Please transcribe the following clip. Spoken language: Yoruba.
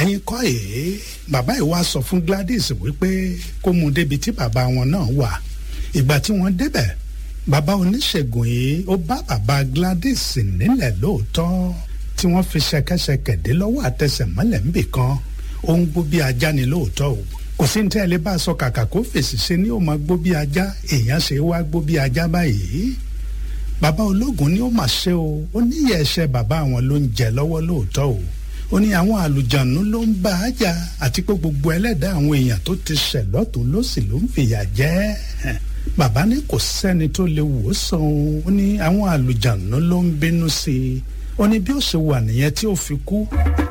ẹ̀yin kọ́ èé bàbá yìí wá sọ fún Gladys wípé kó mú un débi tí bàbá wọn náà wà ìgbà tí wọ́n débẹ̀ bàbá oníṣègùn yìí ó bá bàbá Gladys nílẹ̀ lóòótọ́ tí wọ́n fi ṣẹ̀kẹ̀ṣẹ̀kẹ̀ dé lọ́wọ́ àtẹsẹ̀ mọ́lẹ̀ ńbì kan ó ń gbó bí ajá ni lóòótọ́ o kò sí ní tẹ́lẹ̀ bá a sọ kàkà kó fèsì ṣe ni ó máa gbó bí ajá èèyàn ṣe wá gbó bí ajá báyìí bàbá ológun ni ó mà ṣe o ó níyẹ ẹ̀ṣẹ̀ bàbá àwọn ló ń jẹ lọ́wọ́ lóòótọ́ o ó ní àwọn àlùjànnú ló ń bá a jà àti pé gbogbo ẹlẹ́dàá àwọn èèyàn tó ti ṣẹ̀ lọ́tún lọ́sì ló ń fìyà jẹ bàbá ní kò sẹ́ni tó lè wò ó sàn ó ní àwọn àlùjànnú ló ń bínú sí i ó ní bí ó ṣe wà nìyẹn tí ó fi kú.